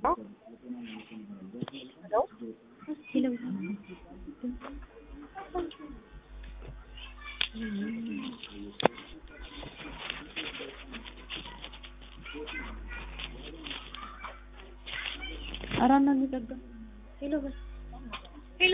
አራና እንጠጋ ሄሎ በል ሄሎ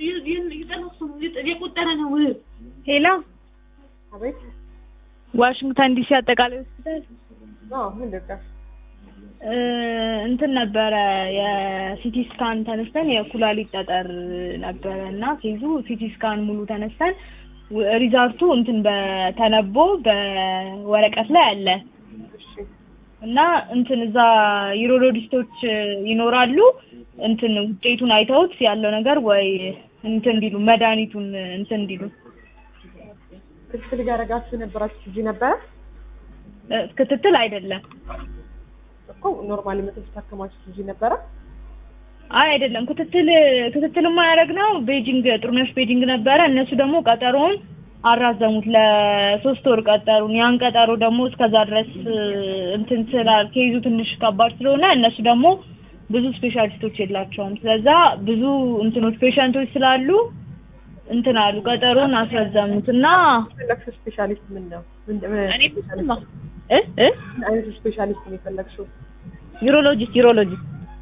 የቆጠረ ነው። ሄሎ አቤት። ዋሽንግተን ዲሲ አጠቃላይ ሆስፒታል አዎ፣ ምን ልርዳሽ? እ እንትን ነበረ የሲቲ ስካን ተነስተን የኩላሊት ጠጠር ነበረ እና ኬዙ ሲቲ ስካን ሙሉ ተነስተን ው- ሪዛልቱ እንትን በተነቦ በወረቀት ላይ አለ እሺ፣ እና እንትን እዛ ዩሮሎጂስቶች ይኖራሉ እንትን ውጤቱን አይተውት ያለው ነገር ወይ እንትን እንዲሉ መድኃኒቱን እንትን እንዲሉ ክትትል እያደረጋችሁ የነበራችሁ ጊዜ ነበረ እ ክትትል አይደለም እኮ ኖርማሊ መቶ ታከማችሁ ጊዜ ነበረ። አይ አይደለም ክትትል ክትትልማ ያደረግነው ቤጂንግ ጥሩነሽ ቤጂንግ ነበረ እነሱ ደግሞ ቀጠሮውን አራዘሙት ለሶስት ወር ቀጠሩን ያን ቀጠሮ ደግሞ እስከዛ ድረስ እ እንትን ስላል ኬዙ ትንሽ ከባድ ስለሆነ እነሱ ደግሞ ብዙ ስፔሻሊስቶች የላቸውም ስለዛ ብዙ እንትኖች ፔሸንቶች ስላሉ እንትን አሉ ቀጠሮን አስረዘሙት እና የፈለግሽው ስፔሻሊስት ምን ነው? ምን እኔ ስማ እ እ ምን አይነት ስፔሻሊስት ነው የፈለግሽው? ዩሮሎጂስት ዩሮሎጂስት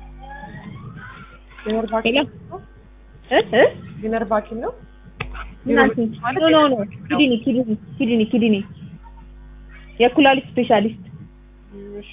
የነርቭ ሄሎ ሐኪም ነው? እ እ የነርቭ ሐኪም ነው? ምን አልሽኝ? ኖ ኖ ኖ ኪድኒ ኪድኒ ኪድኒ ኪድኒ የኩላሊት ስፔሻሊስት እም፣ እሺ፣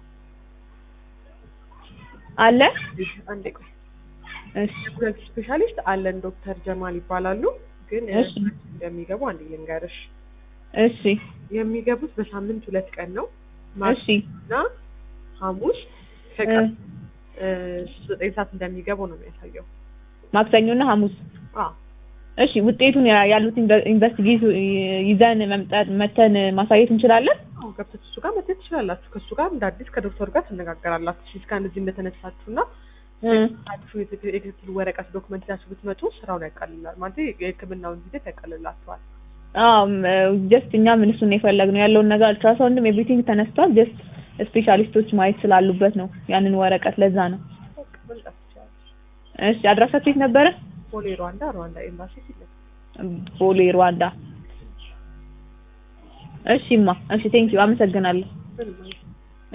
አለ። እሺ፣ አንዴ ቆይ። እሺ የኩላሊት ስፔሻሊስት አለን ዶክተር ጀማል ይባላሉ። ግን እሺ። እንደሚገቡ አንድ ልንገርሽ፣ እሺ የሚገቡት በሳምንት ሁለት ቀን ነው እሺ እና ሐሙስ ከቀን እ ዘጠኝ ሰዓት እንደሚገቡ ነው የሚያሳየው። ማክሰኞና ሐሙስ። አዎ እሺ ውጤቱን ያ- ያሉት ኢንቨስቲጌት ይዘን መምጣት መተን ማሳየት እንችላለን። አዎ ገብታችሁ እሱ ጋር መተት ትችላላችሁ። ከእሱ ጋር እንደ አዲስ ከዶክተሩ ጋር ትነጋገራላችሁ። እሺ እስካን እዚህ እንደተነሳችሁ እና እ አዲሱ የትክ- የክትትል ወረቀት ዶክመንት ይዛችሁ ብትመጡ ስራውን ያቃልላል ማለት የሕክምናውን ሂደት ያቃልላችኋል። አዎ ጀስት እኛ ምን እሱን የፈለግነው ያለውን ነገር አልትራሳውንድም ኤቭሪቲንግ ተነስቷል። ጀስት ስፔሻሊስቶች ማየት ስላሉበት ነው ያንን ወረቀት ለዛ ነው። በቃ መምጣት ትችላለች። እሺ አድራሻችሁ የት ነበረ? ቦሌ ሩዋንዳ ሩዋንዳ ኤምባሲ ፊት ለፊት። ቦሌ ሩዋንዳ። እሺማ እሺ ቴንኪው አመሰግናለሁ። ምንም አይነት